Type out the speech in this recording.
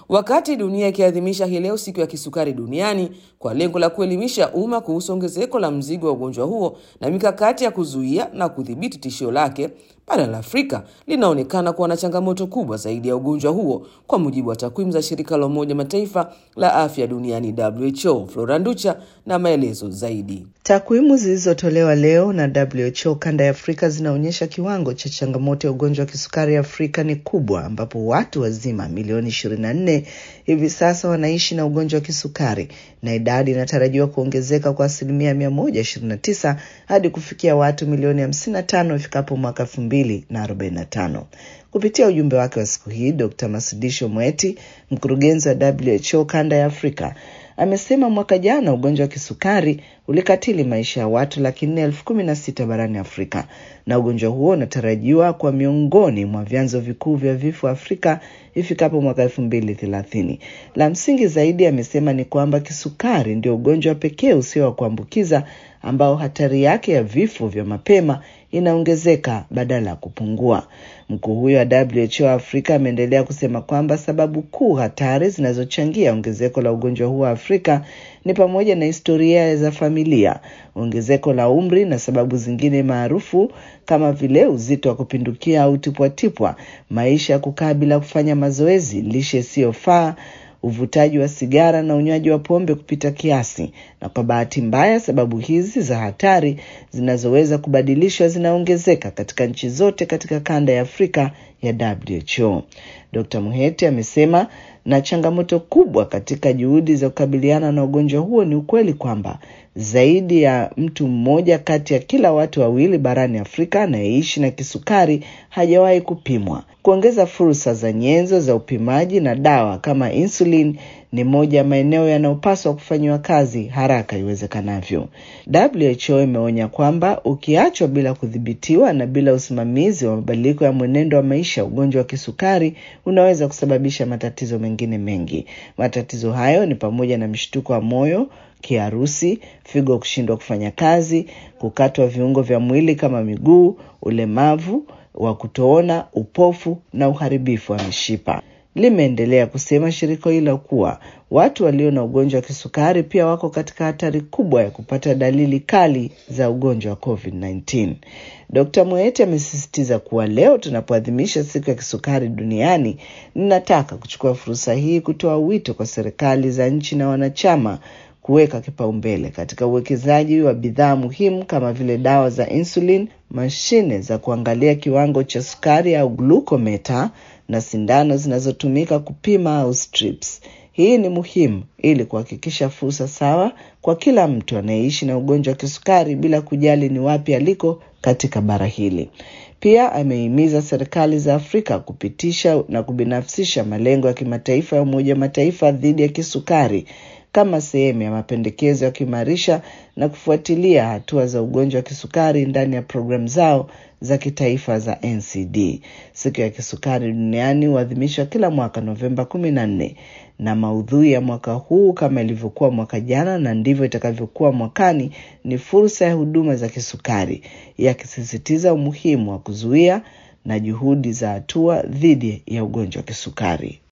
wakati dunia ikiadhimisha hii leo siku ya kisukari duniani kwa lengo la kuelimisha umma kuhusu ongezeko la mzigo wa ugonjwa huo na mikakati ya kuzuia na kudhibiti tishio lake. Bara la Afrika linaonekana kuwa na changamoto kubwa zaidi ya ugonjwa huo, kwa mujibu wa takwimu za shirika la Umoja Mataifa la afya duniani WHO. Flora Nducha na maelezo zaidi. Takwimu zilizotolewa leo na WHO kanda ya Afrika zinaonyesha kiwango cha changamoto ya ugonjwa wa kisukari Afrika ni kubwa, ambapo watu wazima milioni 24 hivi sasa wanaishi na ugonjwa wa kisukari na idadi inatarajiwa kuongezeka kwa asilimia 129 hadi kufikia watu milioni 55 ifikapo mwaka 2045. Kupitia ujumbe wake wa siku hii, Dr. Masudisho Mweti, mkurugenzi wa WHO kanda ya Afrika, amesema mwaka jana ugonjwa wa kisukari ulikatili maisha ya watu laki nne elfu kumi na sita barani Afrika, na ugonjwa huo unatarajiwa kwa miongoni mwa vyanzo vikuu vya vifo Afrika ifikapo mwaka elfu mbili thelathini. La msingi zaidi, amesema ni kwamba kisukari ndio ugonjwa pekee usio wa kuambukiza ambao hatari yake ya vifo vya mapema inaongezeka badala ya kupungua. Mkuu huyo wa WHO Afrika ameendelea kusema kwamba sababu kuu hatari zinazochangia ongezeko la ugonjwa huo wa Afrika ni pamoja na historia za familia, ongezeko la umri na sababu zingine maarufu kama vile uzito wa kupindukia au tipwatipwa, maisha ya kukaa bila kufanya mazoezi, lishe isiyofaa uvutaji wa sigara na unywaji wa pombe kupita kiasi. Na kwa bahati mbaya, sababu hizi za hatari zinazoweza kubadilishwa zinaongezeka katika nchi zote katika kanda ya Afrika ya WHO. Dr. Muhete amesema na changamoto kubwa katika juhudi za kukabiliana na ugonjwa huo ni ukweli kwamba zaidi ya mtu mmoja kati ya kila watu wawili barani Afrika anayeishi na kisukari hajawahi kupimwa. Kuongeza fursa za nyenzo za upimaji na dawa kama insulin ni moja ya maeneo yanayopaswa kufanyiwa kazi haraka iwezekanavyo. WHO imeonya kwamba ukiachwa bila kudhibitiwa na bila usimamizi wa mabadiliko ya mwenendo wa maisha, ugonjwa wa kisukari unaweza kusababisha matatizo mengine mengi. Matatizo hayo ni pamoja na mshtuko wa moyo, kiharusi, figo kushindwa kufanya kazi, kukatwa viungo vya mwili kama miguu, ulemavu wa kutoona, upofu na uharibifu wa mishipa. Limeendelea kusema shirika hilo kuwa watu walio na ugonjwa wa kisukari pia wako katika hatari kubwa ya kupata dalili kali za ugonjwa wa COVID-19. Dr. Moeti amesisitiza kuwa leo tunapoadhimisha siku ya kisukari duniani, ninataka kuchukua fursa hii kutoa wito kwa serikali za nchi na wanachama kuweka kipaumbele katika uwekezaji wa bidhaa muhimu kama vile dawa za insulin, mashine za kuangalia kiwango cha sukari au glukometa na sindano zinazotumika kupima au strips. Hii ni muhimu ili kuhakikisha fursa sawa kwa kila mtu anayeishi na ugonjwa wa kisukari bila kujali ni wapi aliko katika bara hili. Pia amehimiza serikali za Afrika kupitisha na kubinafsisha malengo ya kimataifa ya Umoja wa Mataifa dhidi ya kisukari kama sehemu ya mapendekezo ya kuimarisha na kufuatilia hatua za ugonjwa wa kisukari ndani ya programu zao za kitaifa za NCD. Siku ya kisukari duniani huadhimishwa kila mwaka Novemba kumi na nne, na maudhui ya mwaka huu kama ilivyokuwa mwaka jana na ndivyo itakavyokuwa mwakani ni fursa ya huduma za kisukari, yakisisitiza umuhimu wa kuzuia na juhudi za hatua dhidi ya ugonjwa wa kisukari.